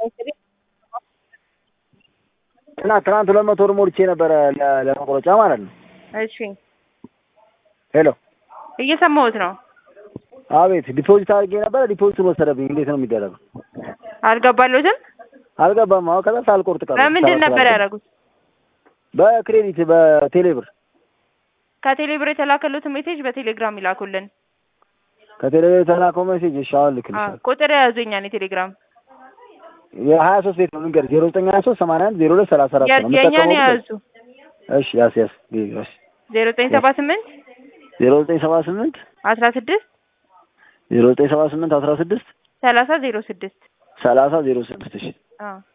እና ትናንት ሁለት መቶ ብር ሞልቼ ነበረ ለ- ለመቁረጫ ማለት ነው። እሺ ሄሎ እየሰማሁት ነው። አቤት ዲፖዚት አድርጌ ነበረ ዲፖዚቱን ወሰደብኝ። እንዴት ነው የሚደረገው? አልገባለሁትም። አልገባም። አሁን ከዛ ሳልቆርጥ ቀረ። በምንድን ነበር ያደረጉት? በክሬዲት በቴሌ ብር ከቴሌ ብር የተላከሉትን ሜሴጅ በቴሌግራም ይላኩልን። ከቴሌ ብር የተላከው ሜሴጅ እሺ፣ አሁን አዎ፣ ልክልሻለሁ። ቁጥር የያዙኛ ነው ቴሌግራም የሀያ ሶስት ቤት ነው ልንገርሽ፣ ዜሮ ዘጠኝ ሀያ ሶስት ሰማንያ አንድ ዜሮ ሁለት ሰላሳ አራት ነው የእኛን የምጠቀመው። የያዙ እሺ ያስ ያስ እሺ ዜሮ ዘጠኝ ሰባ ስምንት ዜሮ ዘጠኝ ሰባ ስምንት አስራ ስድስት ዜሮ ዘጠኝ ሰባ ስምንት አስራ ስድስት ሰላሳ ዜሮ ስድስት ሰላሳ ዜሮ ስድስት እሺ አዎ